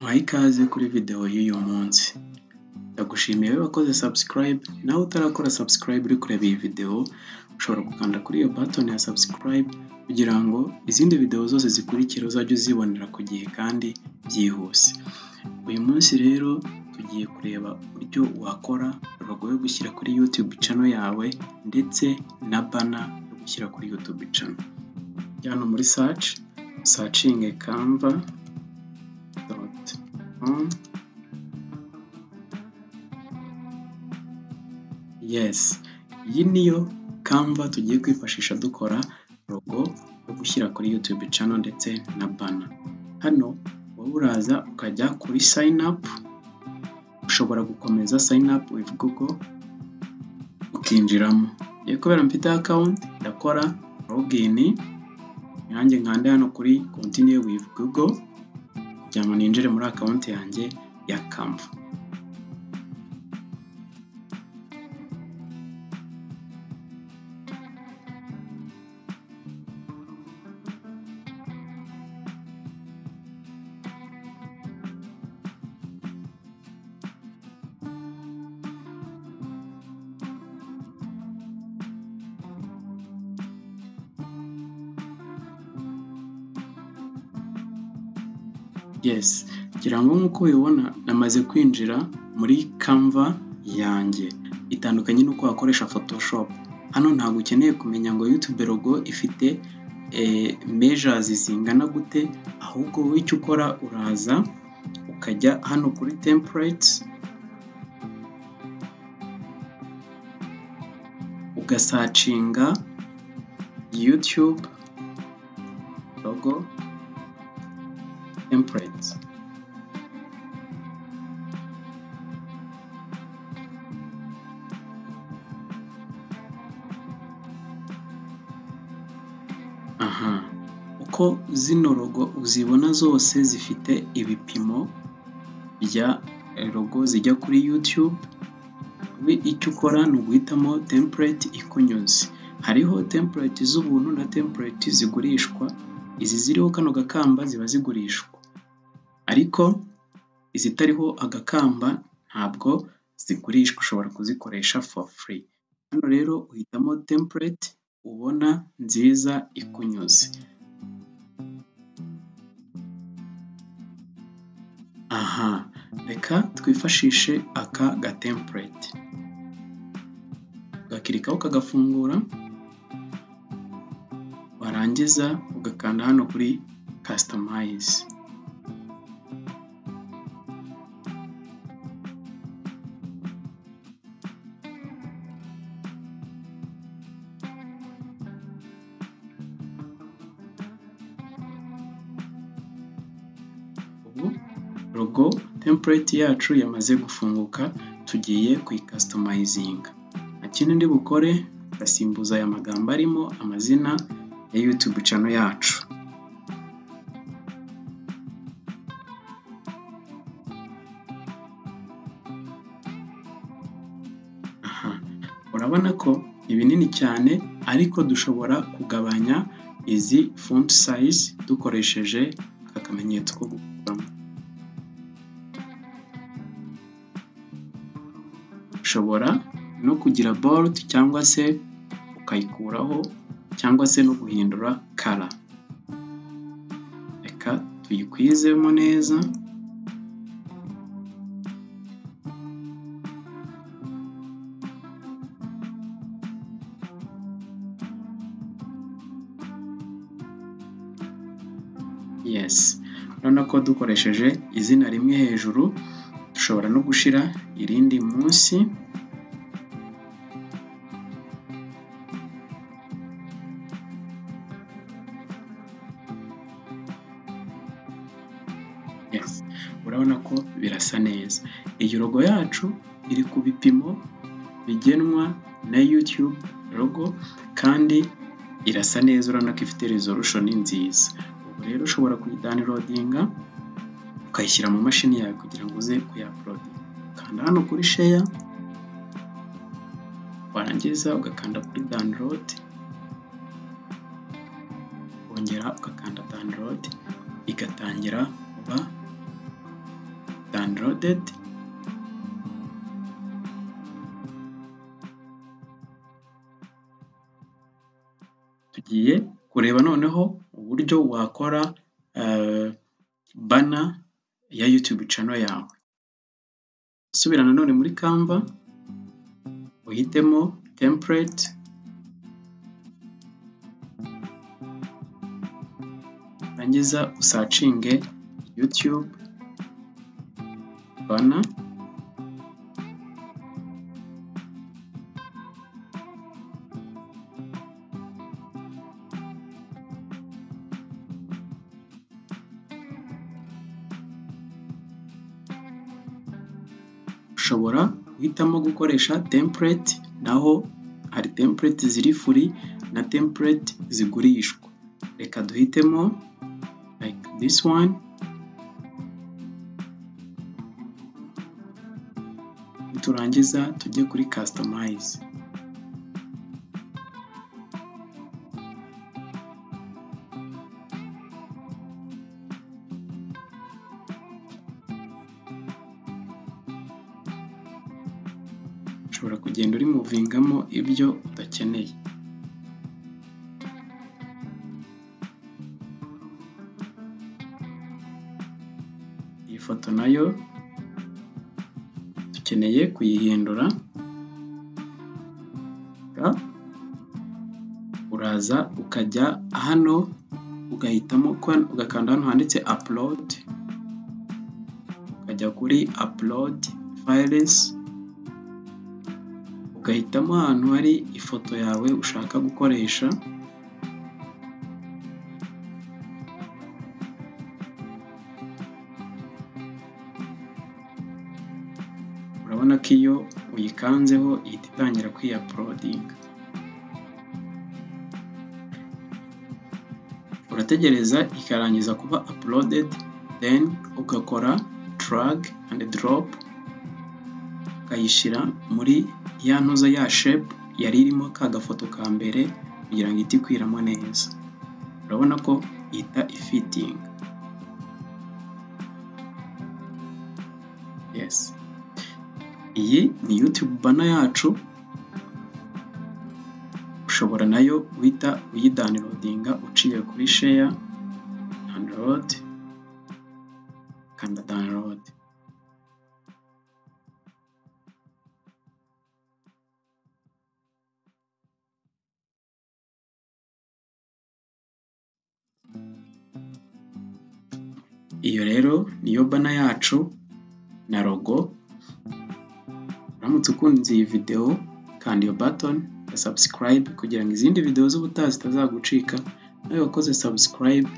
Uhaye ikaze kuri videwo y'uyu munsi, ndagushimiye wowe wakoze subscribe, nawe utarakora subscribe uri kureba iyi videwo, ushobora gukanda kuri iyo button ya subscribe kugira ngo izindi videwo zose zikurikira uzajye uzibonera ku gihe kandi byihuse. Uyu munsi rero tugiye kureba uburyo wakora logo yo gushyira kuri YouTube channel yawe ndetse na bana yo gushyira kuri YouTube channel. Jya hano muri search, usacinge canva doti com. Yes, iyi niyo Canva tugiye kwifashisha dukora logo yo gushyira kuri YouTube channel ndetse na bana. Hano wowe uraza ukajya kuri sign up, ushobora gukomeza sign up with Google ukinjiramo. Rero kubera mfite account ndakora login, nanjye nkande hano kuri continue with Google kugira ngo ninjire muri account yanjye ya Canva. Yes, ngira ngo nk'uko ubibona namaze kwinjira muri Canva yanjye. Itandukanye n'uko wakoresha Photoshop. Hano ntabwo ukeneye kumenya ngo YouTube logo ifite eh, measures zingana gute, ahubwo wowe icyo ukora uraza ukajya hano kuri templates, ugasacinga YouTube logo templates. Aha, uko zino logo uzibona zose zifite ibipimo bya logo zijya kuri YouTube, wowe icyo ukora ni uguhitamo template ikunyuze. Hariho template z'ubuntu na template zigurishwa, izi ziriho kano gakamba ziba zigurishwa. Ariko izitariho agakamba ntabwo zigurishwa, ushobora kuzikoresha for free. Hano rero uhitamo template ubona nziza ikunyuze. Aha, reka twifashishe aka gatemplate. Ugakirikaho ukagafungura, warangiza ugakanda hano kuri customize. ubu logo template yacu yamaze gufunguka tugiye kuyikasitomayizinga nta kindi ndi bukore ndasimbuza aya magambo arimo amazina ya YouTube channel yacu Aha, urabona ko ni binini cyane ariko dushobora kugabanya izi font size dukoresheje aka kamenyetso ko gukuramo ushobora no kugira bold cyangwa se ukayikuraho cyangwa se no guhindura kara reka tuyikwizemo neza yes urabona ko dukoresheje izina rimwe hejuru dushobora no gushira irindi munsi yes urabona ko birasa neza iyi logo yacu iri ku bipimo bigenwa na YouTube logo kandi irasa neza urabona ko ifite resolution nziza ubu rero ushobora kuyidownloadinga ukayishyira mu mashini yawe kugira ngo uze kuyaupload kanda hano kuri share warangiza ugakanda kuri download wongera ugakanda download igatangira kuba downloaded tugiye kureba noneho uburyo wakora bana ya yutube cano yawe subira nanone muri canva uhitemo template rangiza usacinge yutube bana ushobora guhitamo gukoresha template naho hari template ziri free na template zigurishwa reka duhitemo like this one niturangiza tujye kuri customize ushobora kugenda uri muvingamo ibyo udakeneye iyi foto nayo dukeneye kuyihindura uraza ukajya hano ugahitamo ugakanda hano handitse upload ukajya kuri upload files ugahitamo ahantu hari ifoto yawe ushaka gukoresha urabona ko iyo uyikanzeho ihita itangira kwiyapulodinga urategereza ikarangiza kuba apulodedi then ugakora tarage andi doropu ukayishyira muri ya ntuza ya shepu yari irimo ka gafoto ka mbere kugira ngo ihite ikwiramo neza urabona ko ihita ifitinga yesi iyi ni yutube bana yacu ushobora nayo uhita uyidanilodinga uciye kuri sheya danilodi kanda danilodi iyo rero niyo bana yacu na rogo uramutse ukunze iyi videwo kanda iyo batoni ya subscribe kugira ngo izindi videwo z'ubutaha zitazagucika nawe wakoze subscribe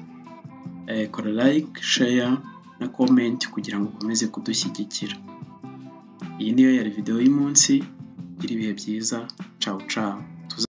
eh, kora like share na comment kugira ngo ukomeze kudushyigikira iyi niyo yari videwo y'umunsi gira ibihe byiza ciao ciao